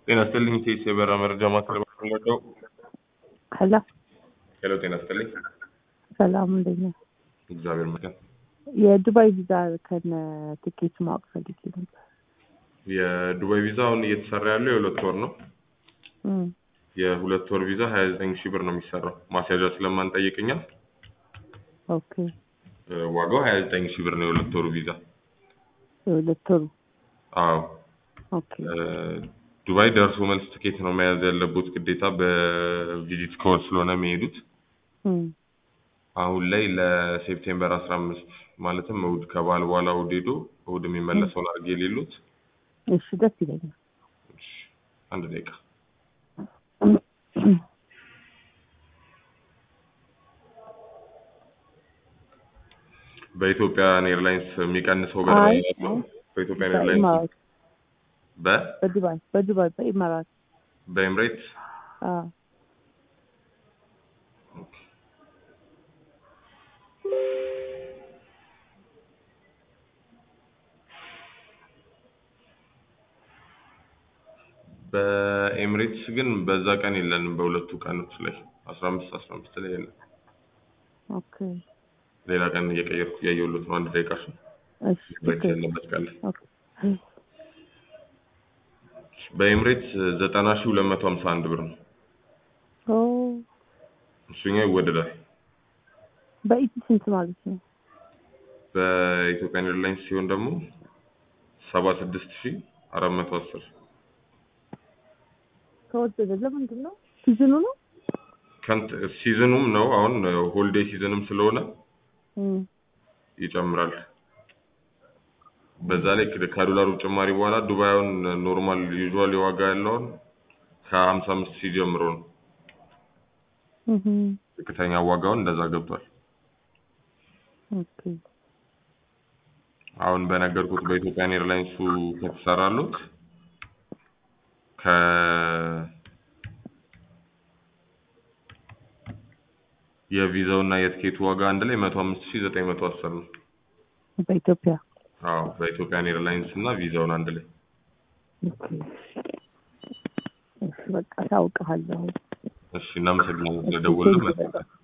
ጤና ይስጥልኝ ቴስ የበራ መረጃ ማዕከል ባለው ሄሎ ሄሎ፣ ጤና ይስጥልኝ። ሰላም እንደኛ እግዚአብሔር ይመስገን። የዱባይ ቪዛ ከነ ትኬት ማወቅ ፈልጌ ነበር። የዱባይ ቪዛ አሁን እየተሰራ ያለው የሁለት ወር ነው። እም፣ የሁለት ወር ቪዛ ሀያ ዘጠኝ ሺህ ብር ነው የሚሰራው። ማስያዣ ስለማንጠይቅኛል ኦኬ እ፣ ዋጋው ሀያ ዘጠኝ ሺህ ብር ነው የሁለት ወሩ ቪዛ። የሁለት ወሩ አዎ ኦኬ እ፣ ዱባይ ደርሶ መልስ ትኬት ነው መያዝ ያለቡት ግዴታ በቪዚት ኮር ስለሆነ የሚሄዱት እም፣ አሁን ላይ ለሴፕቴምበር አስራ አምስት ማለትም እሑድ ከበዓል በኋላ እሑድ ሄዶ እሑድ የሚመለሰውን አድርጌ የሌሉት እሺ ደስ ይለኛል። አንድ ደቂቃ በኢትዮጵያን ኤርላይንስ የሚቀንሰው በር አይ ያለው በኢትዮጵያን ኤርላይንስ በኢማራት በ በዱባይ በዱባይ በኢማራት በኤምሬትስ አዎ በኤምሬትስ ግን በዛ ቀን የለንም። በሁለቱ ቀኖች ላይ አስራ አምስት አስራ አምስት ላይ የለም። ኦኬ ሌላ ቀን እየቀየርኩ እያየሁለት ነው። አንድ ደቂቃ እሱ እሺ ኤምሬትስ ኦኬ ያለበት ቀን ላይ ኦኬ በኤምሬትስ ዘጠና ሺህ ሁለት መቶ ሀምሳ አንድ ብር ነው። ኦ እሱኛው ይወደዳል። በኢቲ ስንት ማለት ነው? በኢትዮጵያን ኤርላይንስ ሲሆን ደግሞ ሰባ ስድስት ሺህ አራት መቶ አስር ተወደደ ለምንድን ነው? ሲዝኑ ነው? ከንት ሲዝኑም ነው አሁን ሆሊዴይ ሲዝንም ስለሆነ እም፣ ይጨምራል። በዛ ላይ ከ- ከዶላሩ ጭማሪ በኋላ ዱባይውን ኖርማል ዩዥዋል ዋጋ ያለውን ከሀምሳ አምስት ሺህ ጀምሮ ነው። እም፣ ዝቅተኛ ዋጋውን እንደዛ ገብቷል። ኦኬ አሁን በነገርኩት በኢትዮጵያን ኤርላይንሱ ከተሰራሉት ከ የቪዛው እና የትኬቱ ዋጋ አንድ ላይ መቶ አምስት ሺህ ዘጠኝ መቶ አስር ነው። በኢትዮጵያ አዎ በኢትዮጵያን ኤርላይንስ እና ቪዛውን አንድ ላይ ኦኬ እሺ በቃ ታውቀሃለሁ። እሺ። እናመሰግናለን ስለደወልን።